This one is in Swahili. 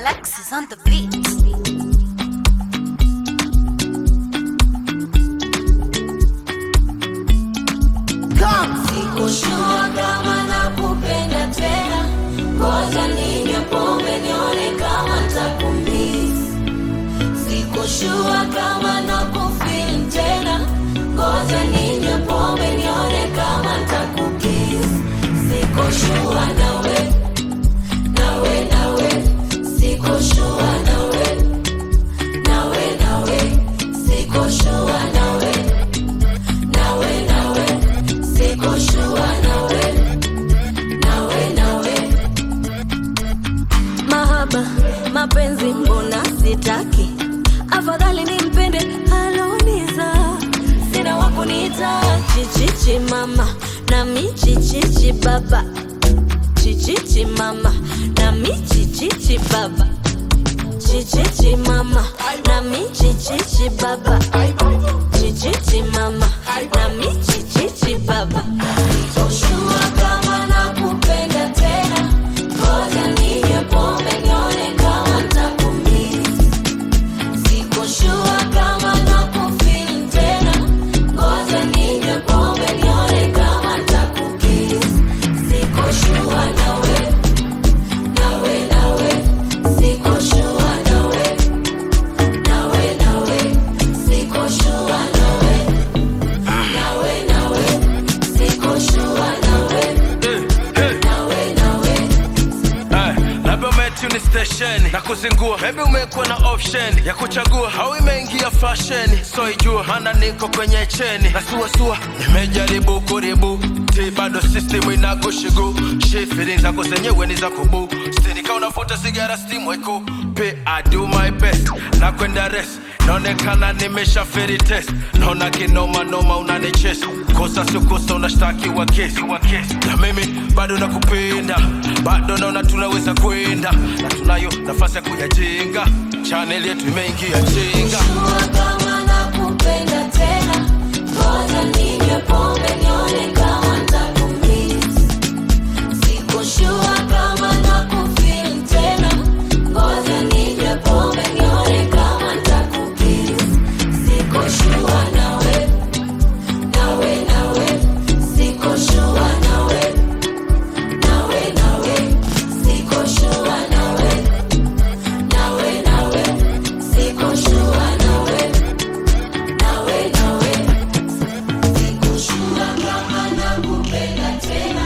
Alexis on the beat. Sikushua kama nakupenda tena, ngoja ninywe pombe nione kama ntakumiss. Sikushua kama nakufeel tena, ngoja ninywe pombe nione kama ntakukiss. Sikushua nawe, nawe, nawe, sikushua nawe, nawe, nawe, sikushua nawe, nawe, nawe, sikushua nawe, nawe, nawe. Mahaba, mapenzi mbona sitaki, afadhali nimpende aloniza. Sina wa kuniita chichichi mama na michichichi baba, chichichi mama na michichichi baba, chichichi mama na michichichi baba, chichichi mama na michichichi baba. Sikushua kama nakupenda tena, ngoja ninywe pombe nione kama ntakumiss. Sikushua kama nakufeel tena, ngoja ninywe pombe nione kama ntakukiss. Sikushua nawe, nawe, nawe, sikushua nawe, nawe, nawe, sikushua nawe, nawe, nawe, sikushua nawe, nawe, nawe. Eh, labda umetuni station na kuzingua, maybe umekuwa na option ya kuchagua, au imeingia fashion, so ijua maana niko kwenye cheni na suasua, nimejaribu kuribu ti bado system inakushigu shi feelings zako zenyewe ni za kubu stini ka unafuta sigara steam weko pe I do my best na kwenda rest naonekana nimesha feri test naona kinoma noma unanichesa kosa sio kosa unashtakiwa kesi na mimi bado nakupenda bado naona tunaweza kwenda na tunayo nafasi ya kuyajenga chanel yetu imeingia jenga Sikushua kama nakupenda tena, ngoja ninywe pombe nione kama ntakumiss. Sikushua kama nakufeel tena, ngoja ninywe pombe nione kama ntakukiss. Sikushua nawe, nawe, nawe, sikushua nawe, nawe, nawe, sikushua nawe, nawe, nawe, sikushua nawe, nawe, nawe, sikushua kama nakupenda tena.